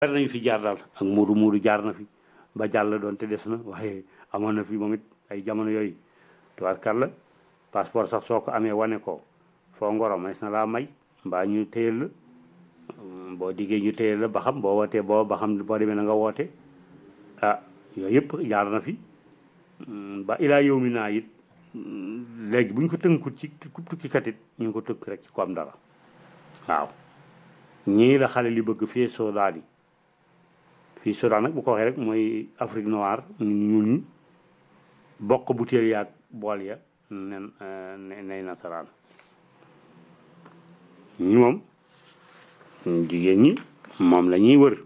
bari nañu fi jaar daal ak muudu muudu jaar na fi ba jàll doon te des na waaye amoon na fi moom it ay jamono yooyu tubaarkàlla passeport sax soo ko amee wane ko foo ngoro mas na laa may mbaa ñu téyel la boo diggee ñu téyel la ba xam boo wootee boo ba xam boo demee na nga woote ah yooyu yëpp jaar na fi ba ilaa yow mi naa it léegi bu ñu ko tënkut ci tukkikat it ñu ngi ko tënk rek ci ko am dara waaw ñii la xale li bëgg fii Soudan yi fii Soudan nag bu ko waxee rek mooy Afrique noire ñun ñi bokk butéel yaag bool ya nen nay nasaraan ñu moom jigéen ñi moom la ñuy wër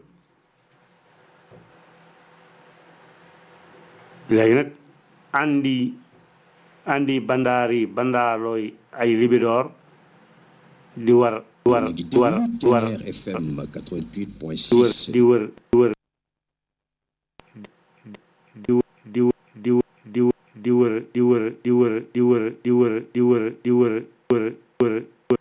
léegi nag andi andi bandaari bandaalooy ay libidoor di war war di war war FM 88.6 di wër di wër di di di di di wër di wër di wër di wër di wër di wër di wër wër wër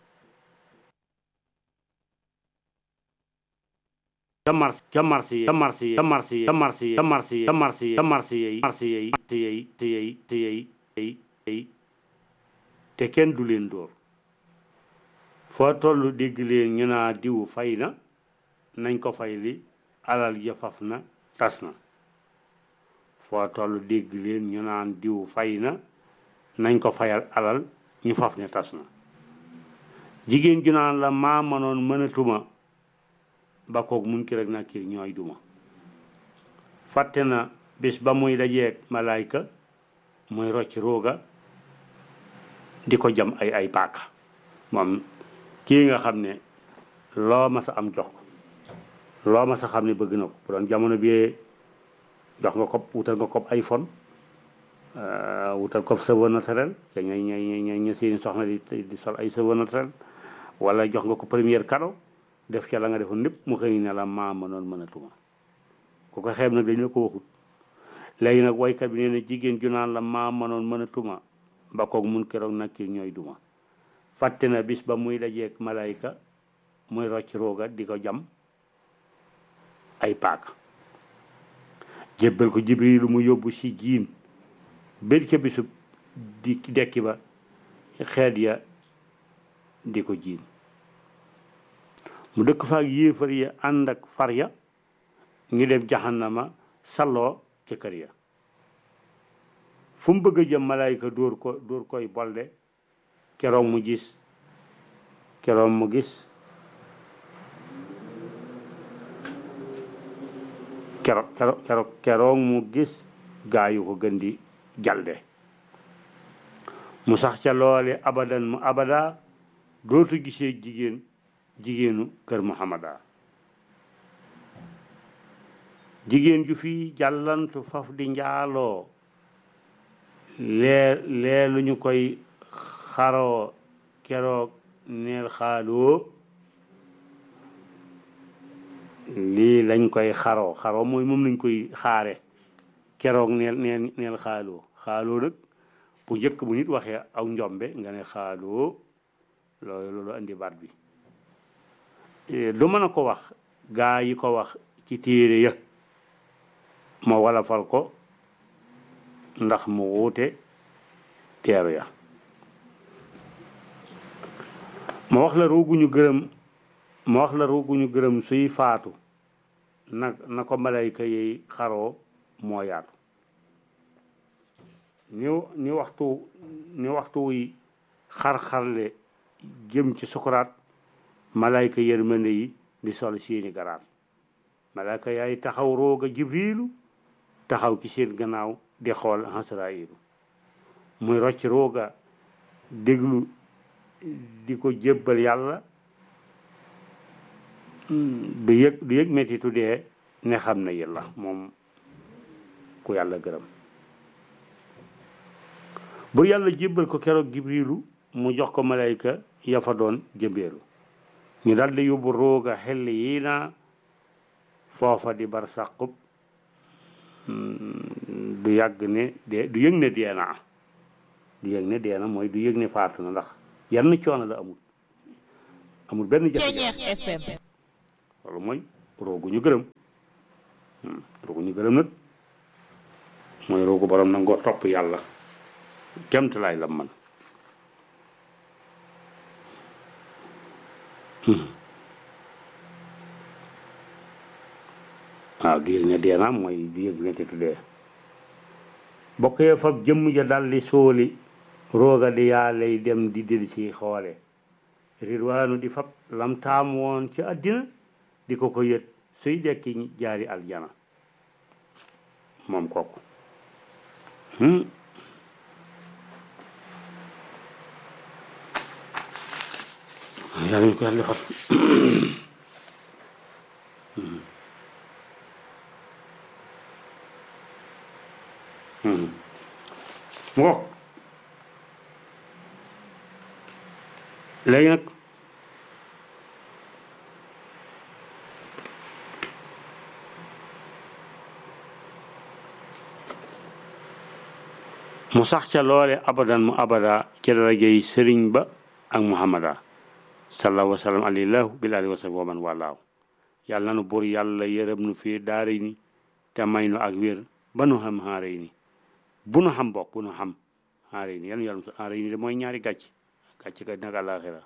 ca mars ca mars yi ca mars yi ca mars yi ca mars yi ca mars yi ca mars yi ca mars yi mars yi te yey te yey te yey tey tey te kenn du leen dóor foo toll dégg leen ñu naa diw fay na nañ ko fay li alal ja faf na tas na foo toll dégg leen ñu naan diw fay na nañ ko fayal alal ñu faf ne tas na jigéen ju naan la maa mënoon mënatuma ba koog mun ki rek na kii ñooy duma fàtte na bis ba muy dajeeg malaayka muy rocc rooga di ko jam ay ay paaka moom kii nga xam ne loo ma sa am jox ko loo ma sa xam ne bëgg na ko bu doon jamono bi jox nga ko wutal nga ko iPhone wutal ko cheveux naturel te ñooy ñooy ñooy ña seeni soxna di di sol ay cheveux naturel wala jox nga ko première cadeau def ca la nga defoon lépp mu xëy ne la maa mënoon mënatuma ku ko xeeb nag dañ la ko waxut léegi nag waykat bi nee na jigéen ju naan la maa mënoon mënatuma ba koog mun keroog nag ki ñooy duma fàtte na bis ba muy dajeeg malayka muy rocc rooga di ko jam ay paaka jébbal ko jibrilu mu yóbbu si jiin bét ca bisub di dekki ba xeet ya di ko jiin mu dëkk faak yéefar ya ànd ak far ya ñu dem jaxannama salloo ca kër ya fu mu bëgg a jëm malayka dóor ko dóor koy bolde keroog mu gis keroog mu gis keroog keroog keroog keroog mu gis gaa yu ko gën di jalde mu sax ca loole abadan mu abada dootu gisee jigéen jigéenu kër muhammada jigéen ju fi jàllantu faf di njaaloo lee lee lu ñu koy xaroo keroog neel xaaloo lii lañ koy xaroo xaroo mooy moom lañ koy xaare keroog neel neel neel xaaloo xaaloo nag bu njëkk bu nit waxee aw njombe nga ne xaaloo loolu loolu andi baat bi du mën a ko wax gaa yi ko wax ci téere ya ma wala fal ko ndax mu wuute teeru ya ma wax la rooguñu gërëm ma wax la rooguñu gërëm suy faatu na na ko malayka yi xaroo moo yaatu ni ni waxtu ni waxtu wuy xar-xarle jëm ci sukuraat malayka yërmande yi di sol seeni garaat malayka yaay taxaw rooga jibriilu taxaw ci seen gannaaw di xool Asraayilu muy rocc rooga déglu di ko jébbal yàlla du yëg du yëg mettitu dee ne xam na yàlla moom ku yàlla gërëm bur yàlla jébbal ko keroog jibriilu mu jox ko malayka ya fa doon jëmbeelu ñu daldi yóbbu rooga xel yi na foofa di bar sàqub du yàgg ne de du yëg ne dee naa du yëg ne dee na mooy du yëg ne faatu na ndax yenn coono la amul amul benn jafe-jafe FM loolu mooy roogu ñu gërëm roogu ñu gërëm nag mooy roogu borom nangoo topp yàlla kemt laay la man waaw di yëg ne dee naa mooy di yëg ne te tuddee bokk yee fab jëmm ja daldi sóoli rooga di yaa lay dem di del si xoole rirwaanu di fab lam taam woon ci àddina di ko ko yët suy dekki jaari aljana moom kooku yàlla ñu ko yàlla defal mu ngoog léegi nag mu sax ca loole abadan mu abada ci darajey sëriñ ba ak muhammada sallallahu wa sallam alillahu bil alihi wa sahbi wa man walaaw yàlla nanu buur yàlla yërëm nu fii daara ni te may nu ak wér ba nu xam xaare ni bu nu xam bokk bu nu xam xaare ni yàlla yàlla xaare ni de mooy ñaari gàcc gàcc ka nag àlaxira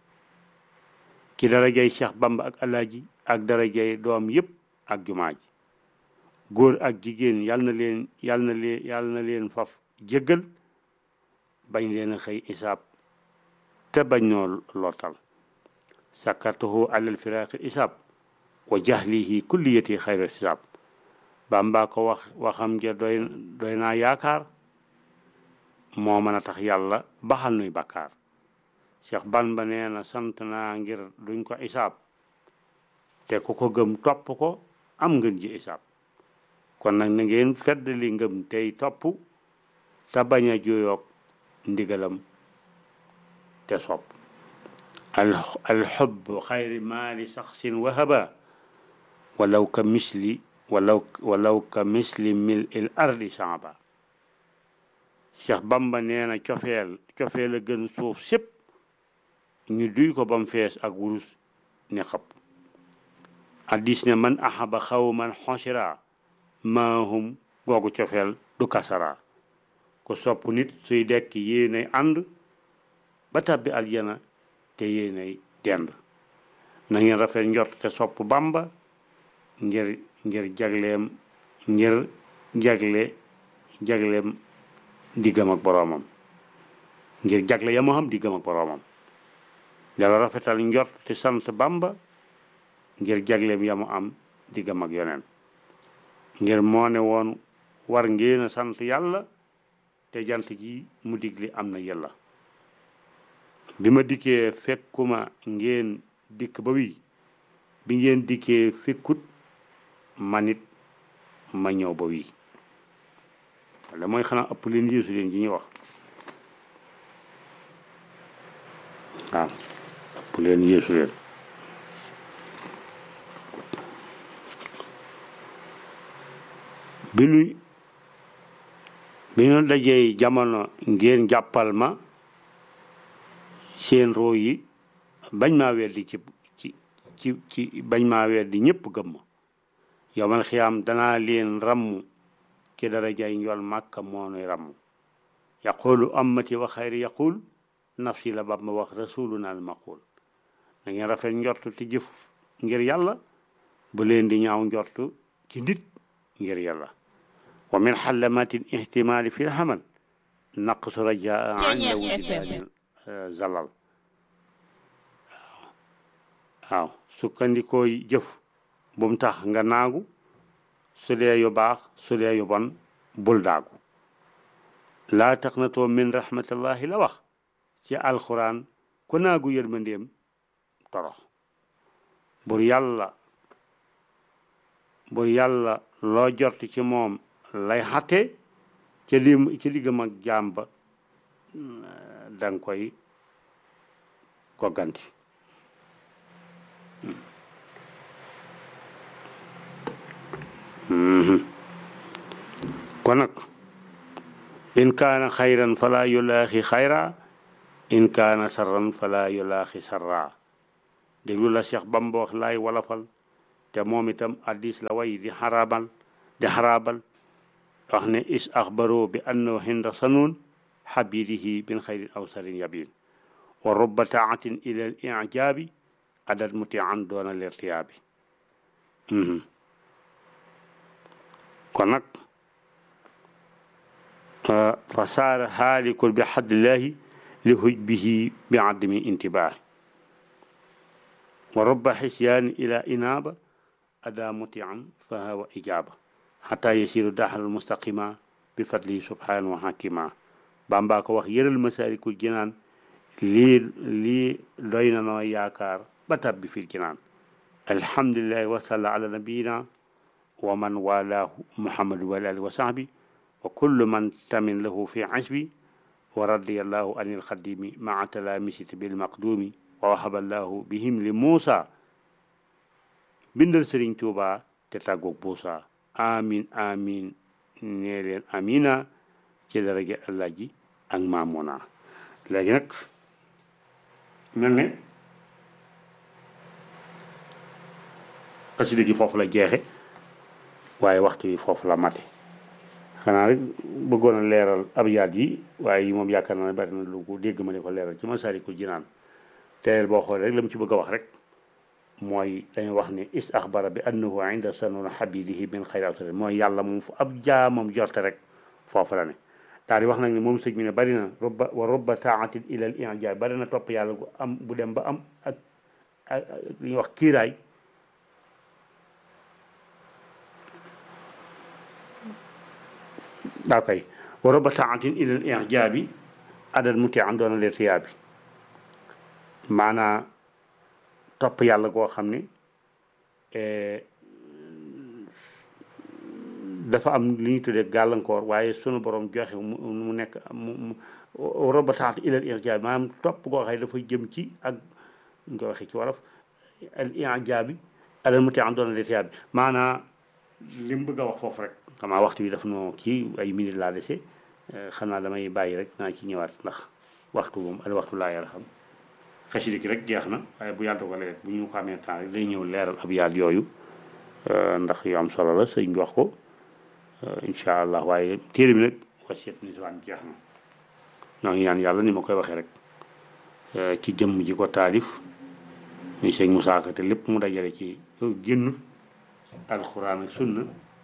ki darajey Cheikh Bamba ak alaaji ak darajey doom yëpp ak jumaa ji góor ak jigéen yàlla na leen yàlla na leen yàlla na leen faf jéggal bañ leen a xëy isaab te bañ noo lottal sakartuhu alal firaaqi isaab wa jahlihi kulliyati xayra isaab Bamba ko wax waxam ja doy doy naa yaakaar moo mën a tax yàlla baxal nuy bakkaar Cheikh Bamba nee na sant naa ngir duñ ko isaab te ku ko gëm topp ko am ngeen ji isaab kon nag na ngeen fedd li ngëm tey topp te bañ a juyoog ndigalam te sopp al alxubb xayri maali saxsin wahaba walaw ka misli walaw walaw ka misli mil il ardi samba Cheikh Bamba nee na cofeel cofeel a gën suuf sépp ñu duy ko bam fees ak wurus ne xëpp addis ne man ahaba xawman xonsira maahum googu cofeel du kasara ko sopp nit suy dekk yéenay ànd ba tàbbi aljana te yéenay dend na ngeen rafet njort te sopp bamba ngir ngir jagleem ngir jagle jagleem diggam ak boroomam ngir jagle ya mu xam diggam ak boroomam dala rafetal njort te sant bamba ngir jagleem ya mu am diggam ak yoneen ngir moo ne woon war ngeen a sant yàlla te jant ji mu digli am na yàlla bi ma dikkee fekkuma ngeen dikk ba wi bi ngeen dikkee fekkut manit ma ñëw ba wi wala mooy xanaa ëpp leen yéesu leen ji ñuy wax waaw ëpp leen yéesu leen bi nu bi nu dajee jamono ngeen jàppal ma seen roo yi bañ maa weddi ci ci ci ci bañ maa weddi ñëpp gëm ma yowmal xiyaam danaa leen ramm ci dara jay njool màkka moo nuy ramm yaqulu ammati wa xayri yaqul nafsi la bab ma wax rasuluna al maqul da ngeen rafet njortu te jëf ngir yàlla bu leen di ñaaw njortu ci nit ngir yàlla wa min xalamaati ihtimaali fi lxamal naqsu rajaa inda wujudaani zalal waaw sukkandikoo jëf bu mu tax nga naagu su dee yu baax su dee yu bon bul daagu laa taqnatoo min rahmatillahi la wax ci alquran ku naagu yërmandeem torox bur yàlla bur yàlla loo jort ci moom lay xatte ci li ci liggam ak jaam ba danga koy gogganti kon nag in kaana xayran fala yulaaxi xayra in kaana sarran fala yulaaxi sarra déglu la Cheikh Bamba wax laay walafal te te moom itam addis la way di xaraabal di xaraabal wax ne is axbaro bi annahu hinda sanuun xabidihi bin xayrin aw sarin yabin wa rubba taatin ila al ijaabi adat muti an doona lertiyaabi kon nag fa saara haalikun bi xadlillahi li hujbihi bi adami intibaahi wa rubba xisyaani ila inaaba ada muti an fa hawa ijaaba xata yasiru daxal mustaqima bi fadlihi subhanahu wa hakima bamba ko wax yëral masaalikul jinaan lii lii doy na noo yaakaar ba tabbi fil jinaan alhamdulillahi wa salla ala nabiyina wa man walaahu muhammadu wa alihi wa sahbi wa kullu man tamin lahu fi asbi wa radiyallahu anil xadimi maa talamisiti bil maqdumi wa wahaballahu bihim li muusa bindal sëriñ tuuba te tàggoog buusa amin amin nee leen amina ci daraja allah ji ak maamuna léegi nag mel ne xasida gi foofu la jeexe waaye waxtu wi foofu la mate xanaa rek bëggoon a leeral abyaat yi waaye yi moom yaakaar naa ne bari na lu ko dégg ma ne ko leeral ci Masaalikul Jinaan teel boo xoolee rek la mu ci bëgg a wax rek mooy dañuy wax ne is axbara bi annahu inda sanuna habidihi min xayri awtari mooy yàlla moom fu ab jaamam jorte rek foofu la ne daal di wax nag ne moom sëñ bi ne bari na robba wa robba taatin ila al ijaab bari na topp yàlla gu am bu dem ba am ak ak li ñuy wax kiiraay daa koy wa robba taatin ila al ijaabi adal muti an doona leer tiyaabi maanaa topp yàlla goo xam ne dafa am li ñu tuddee gàllankoor waaye sunu borom joxe mu nekk mu roba taat ilal ijaabi maanaam topp goo xam ne dafa jëm ci ak ñu ko waxee ci wolof al ijaabi alal muti am doona letiyaa bi maanaa li mu bëgg a wax foofu rek xamaa waxtu bi daf noo kii ay minute laa dese xam naa damay bàyyi rek naa ci ñëwaat ndax waxtu moom al waxtu laa yàlla xam xasida gi rek jeex na waaye bu yàlla dogalee bu ñu ko amee temps rek day ñëw leeral ab yaat yooyu ndax yu am solo la sëñ bi wax ko incha allah waaye téere bi nag wasiat niswaan jeex na ñoo ngi ñaan yàlla ni ma koy waxee rek ci jëmm ji ko taalif muy sëñ Musaa Ka te lépp mu dajale ci génn alxuraan ak sunna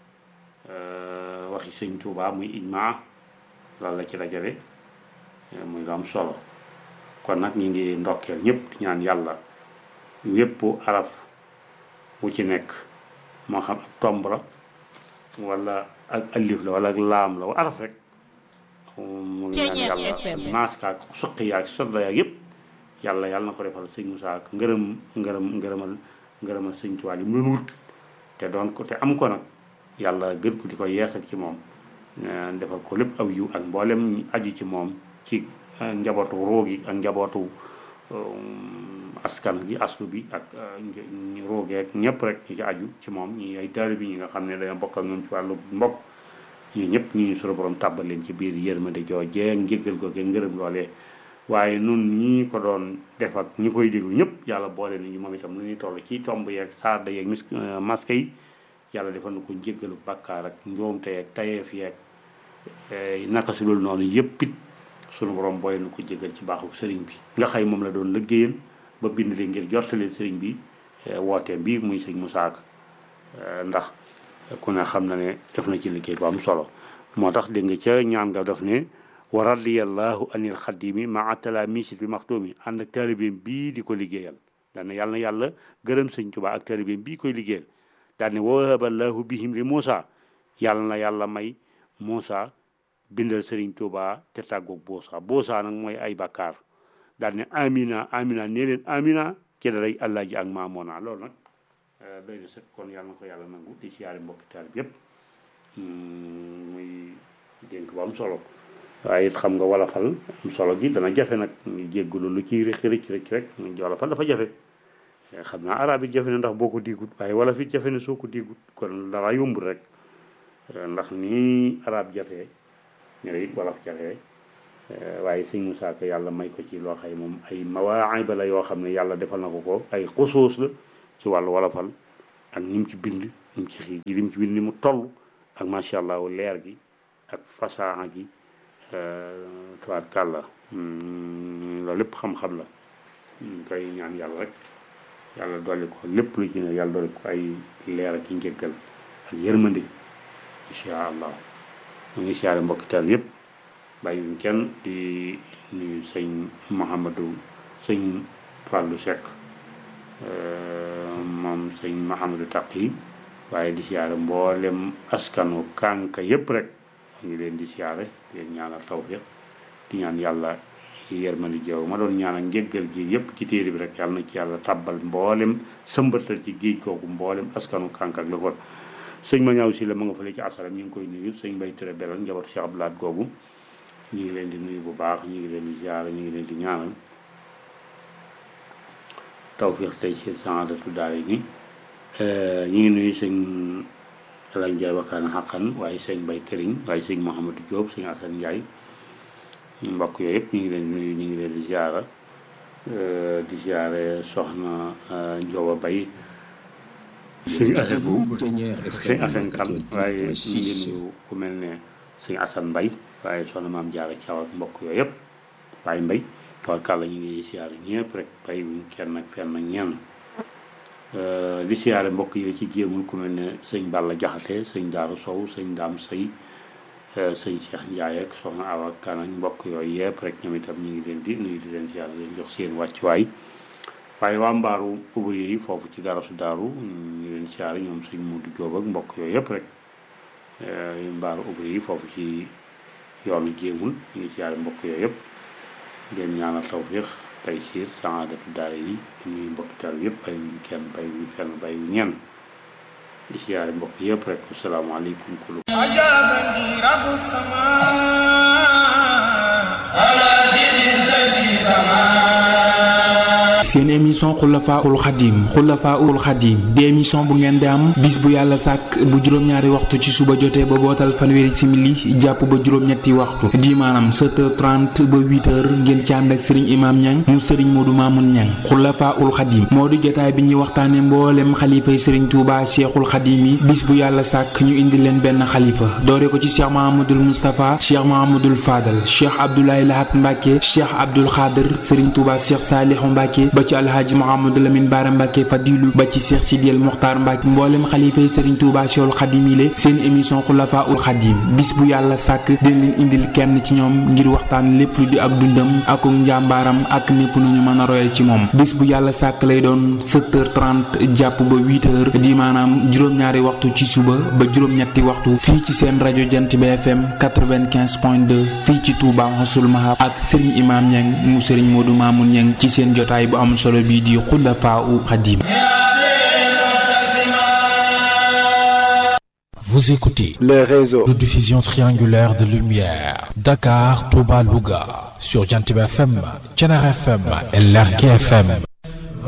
waxi sëñ Tuubaa muy ijmaa loolu la ci dajale muy lu am solo kon nag ñu ngi ndokkeel ñëpp ñaan yàlla wépp araf wu ci nekk moo xam ak tomb la wala ak alif la wala ak laam la wa araf rek mu ngi ñaan yàlla maaska ak suqi yaag sodda yaag yëpp yàlla yàlla na ko defal sëñ Musaa ak ngërëm ngërëm ngërëmal ngërëmal sëñ Tuubaa yi mu doon wut te doon ko te am ko nag yàlla gën ko di ko yeesal ci moom defal ko lépp aw yiw ak mboolem aju ci moom ci njabootu roogi ak njabootu askan gi aslu bi ak roogeeg ñëpp rek ñi ci aju ci moom ñi ay taalibe bi ñi nga xam ne dañoo bokk ak ñoom ci wàllu mbokk ñi ñëpp ñu suñu borom tàbbal leen ci biir yërmande joojee njéggal ko ge ngërëm loolee waaye nun ñi ko doon def ak ñi koy déglu ñëpp yàlla boole nañu moom itam lu ñuy toll ci tomb yeeg saada yeeg mis masque yi yàlla defal na ko njéggalu bàkkaar ak njoomte yeeg tayeef yeeg naka si loolu noonu yëpp it sunu borom booy na ko jégal ci baaxu sëriñ bi nga xëy moom la doon liggéeyal ba bind leen ngir jortaleen sëriñ bi wooteem bi muy sëñ Musaa Ka ndax ku ne xam na ne def na ci liggéey bu am solo moo tax dégg nga ca ñaan nga def ne wa radiyallahu anil xadimi maa tala misit bi maxtuumi ànd ak taalibeem bii di ko liggéeyal daan na yàlla na yàlla gërëm sëñ Tuubaa ak taalibeem bii koy liggéeyal daan ne wahaballahu bihim li Muusa yàlla na yàlla may Muusa bindal sëriñ Tuuba te tàggoog boosa boosa nag mooy ay bakkaar daal ne amina amina nee leen amina ci daray allah ji ak maamoona loolu nag doy na sëkk kon yàlla na ko yàlla nangu di siyaare mbokki taal bi yëpp muy dénk bu am solo waaye it xam nga wolofal am solo gi dana jafe nag ñu jéggulu lu ciy rëcc rëcc rëcc rek wolofal dafa jafe xam naa arab it jafe na ndax boo ko diigut waaye wolof it jafe na soo ko diigut kon dara yombul rek ndax nii arab jafee ñëw it wolof jafe waaye sëñ Musaa Ka yàlla may ko ci loo xay moom ay mawaayba la yoo xam ne yàlla defal na ko ko ay xusuus la ci wàllu wolofal ak ni mu ci bind ni mu ci xii li mu ci bind ni mu toll ak macha allah leer gi ak fasaa gi tabaarkàlla loolu lépp xam-xam la ñu koy ñaan yàlla rek yàlla dolli ko lépp lu ci ne yàlla dolli ko ay leer ak i njëggal ak yërmande incha allah mu ngi siyaare mbokki taal yëpp bàyyiwuñ kenn di nuyu sëñ Mouhamadou sëñ Fallou Seck moom sëñ Mouhamadou Taqi waaye di siyaare mboolem askanu kànka yëpp rek ñu ngi leen di siyaare di leen ñaanal tawfiq di ñaan yàlla yërmandi jaww ma doon ñaanal njëggal gi yëpp ci téere bi rek yàlla na ci yàlla tabbal mboolem sëmbatal ci géej kooku mboolem askanu kànka ak la ko sëñ ma ñaaw si la ma nga fële ci asalam ñu ngi koy nuyu sëñ Mbay Ture Belal njabootu Cheikh Abdoulaat googu ñu ngi leen di nuyu bu baax ñu ngi leen di ziara ñu ngi leen di ñaanal tawfiq tey ci saadatu daara ni ñu ngi nuyu sëñ Alal Njaay wakkaan xaqan waaye sëñ Mbay Këriñ waaye sëñ Mouhamadou Diop sëñ Asan Njaay mbokk yooyu yëpp ñu ngi leen di nuyu ñu ngi leen di ziara di ziare soxna Njoba Bay sëñ Asan bu sëñ Asan kan waaye ñu ngi nuyu ku mel ne sëñ Asan Mbay waaye soxna maam Jaara Caw ak mbokk yooyu yëpp waaye mbay tawarkàlla ñu ngi siyaare ñëpp rek bay wuñ kenn ak fenn ak ñenn di siyaare mbokk yi ci jéemul ku mel ne sëñ Balla Jaxate sëñ Daaru Sow sëñ Daam Sëy sëñ Cheikh Ndiaye ak soxna Awa Kan ak mbokk yooyu yëpp rek ñoom itam ñu ngi leen di nuyu di leen siyaare leen jox seen wàccuwaay waaye waa mbaaru ubri yi foofu ci dara su daaru ñu leen siyaare ñoom sëñ Mudu Jóob ak mbokk yooyu yëpp rek mbaaru ubri yi foofu ci yoonu jéemul ñu ngi siyaare mbokk yooyu yëpp ngeen ñaanal tawfiix tey siir saadatu daara yi ñuy mbokki taal yëpp bay wuñ kenn bay wuñ fenn bay wuñ ñenn di siyaare mbokk yëpp rek asalaamaaleykum kulu أجابني رب السماء على دين الذي سماه seen émission xulafaul xadim xulafaul xadim di émission bu ngeen di am bis bu yàlla sàkk bu juróom-ñaari waxtu ci suba jotee ba bootal fanweeri simili jàpp ba juróom-ñetti waxtu di maanaam 7h30 ba 8h ngeen ci ànd ak sëriñ imam ñang mu sëriñ moodu maamun ñang xulafaul xadim moo di jotaay bi ñuy waxtaane mboolem xalifay sëriñ tuuba cheikhul xadim yi bis bu yàlla sàkk ñu indi leen benn xalifa doore ko ci cheikh mahamadul moustapha cheikh mahamadul fadal cheikh abdoulaye lahat mbàkke cheikh abdul xaadir sëriñ tuuba cheikh saalihu mbàkke ba ci alhaaji Mouhamadou Lamine Bara Mbacke Fadilu ba ci Cheikh Sidiel Mokhtar Mbacke mboolem xalifa yi Serigne Touba Cheikhul Khadim yi seen émission Xulafa ul Khadim bis bu yàlla sàkk dina leen indil kenn ci ñoom ngir waxtaan lépp lu di ak dundam ak njàmbaaram ak népp nu ñu mën a royee ci moom bis bu yàlla sàkk lay doon 7h30 jàpp ba 8h di maanaam juróom-ñaari waxtu ci suba ba juróom-ñetti waxtu fii ci seen rajo Jant bi FM 95.2 fii ci Touba Xasul Mahab ak Serigne Imam Niang mu Serigne Modou Mamoun Niang ci seen jotaay bu am solo bii di Xulafa u Xadim Vous écoutez les réseaux de diffusion triangulaire de lumière Dakar, Touba, Louga sur Jantib FM, Thiénaba FM et Lergui FM